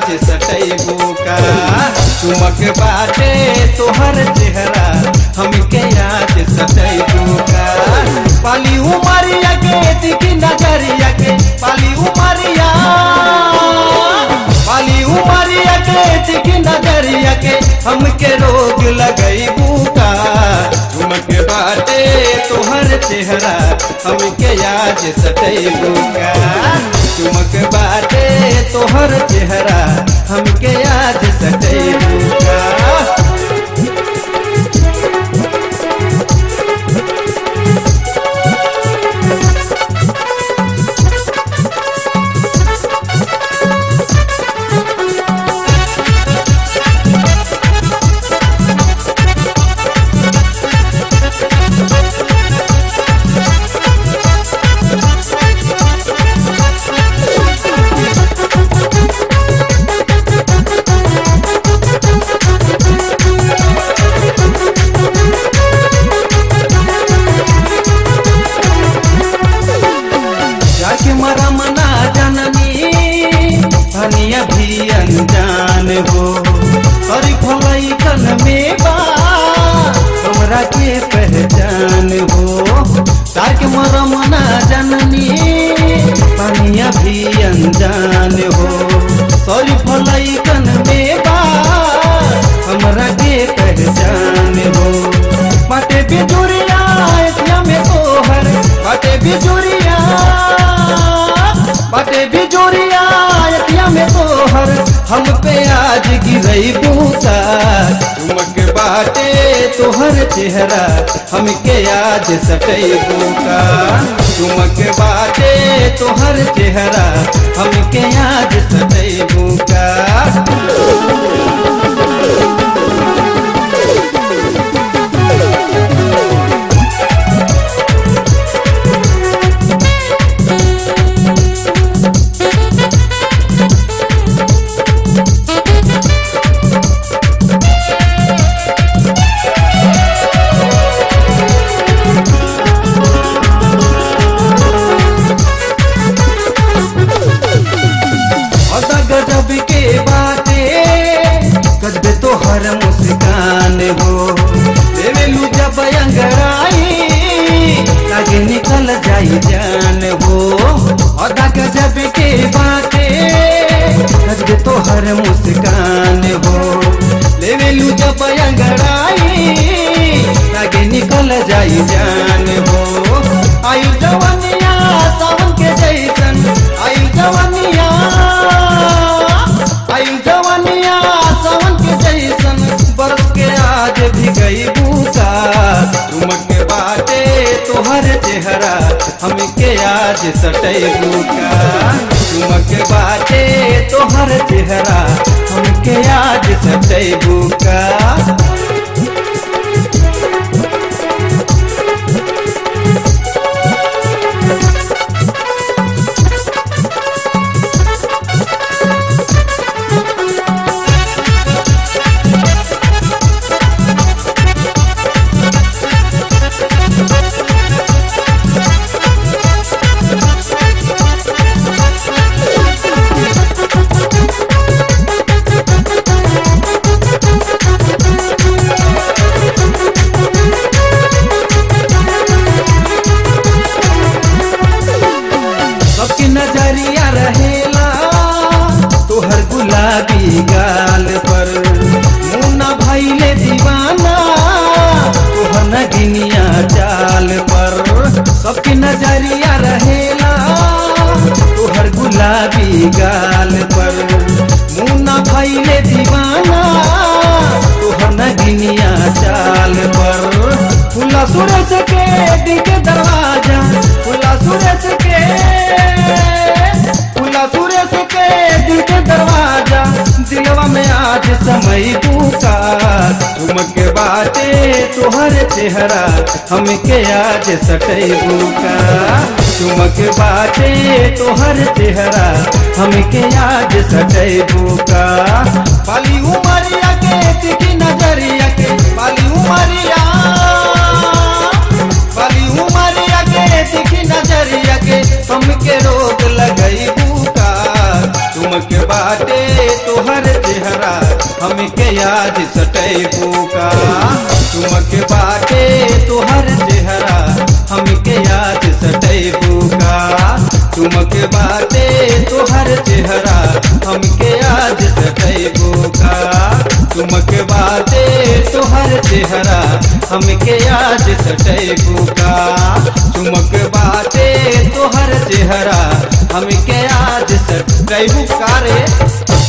आज सटैबू का चुमक बाटे तोहर चेहरा हमके आज सटैबू का पाली उमरिया के दिखी नजरिया के पाली उमरिया पाली उमरिया के दिखी नजरिया के हमके रोग लगैबू का चुमक बाटे तोहर चेहरा हमके आज सटैबू का चुमक बाटे तोहर चेहरा हमके आज सटैबू का जाके मरा मना जननी धनिया भी अनजान हो अरे भलाई कन में बा हमरा के पहचान हो जाके मरा मना जननी धनिया भी अनजान हो सॉरी भलाई कन में बा हमरा के पहचान हो बाटे बिजुरिया एतिया में तोहर बाटे बिजुरिया बाटे बिजुरिया एतिया में तोहर हम पे आज गिरई बूता चुमक बाटे तोहर चेहरा हमके आज सटई बूका चुमक बाटे तोहर चेहरा हमके आज सटई बूका अदा गजब के बाटे गजबे तो हर मुस्कान हो देवेलू जब अंगड़ाई लागे निकल जाई जान हो अदा गजब के बाटे गजबे तो हर मुस्कान हो लेवेलू जब अंगड़ाई लागे निकल जाई जान हो आयु जवनिया सावन के जैसन आयु जवनिया आयु जवनिया सावन के जैसन बरस के आज भी गई बूका तुमक बाटे तोहर चेहरा हमके आज सटई बूका तुमक बाटे तोहर चेहरा हमके आज सटई बूका सबकी नजरिया रहेला तोहर गुलाबी गाल पर मुन्ना भैले दीवाना तोहर नगिनिया चाल पर सबकी नजरिया रहेला तोहर गुलाबी गाल पर मुन्ना भैले दीवाना तोहर नगिनिया चाल पर खुला सूरज के दिल के दरवाजा खुला सूरज के खुला सूरज के दिल के दरवाजा दिलवा में आज समय पूका चुमक बाटे तोहर चेहरा हमके आज सटई बुका चुमक बाटे तोहर चेहरा हमके आज सटई बुका पाली उमरिया के तिकी नजरिया के पाली उमरिया पाली उमरिया के तिकी नजरिया के हमके रोग लगई बुका चुमक बाटे तो तोहर चेहरा हमके आज सटैबू का चुमक बाटे तोहर चेहरा हमके आज सटैबू का रे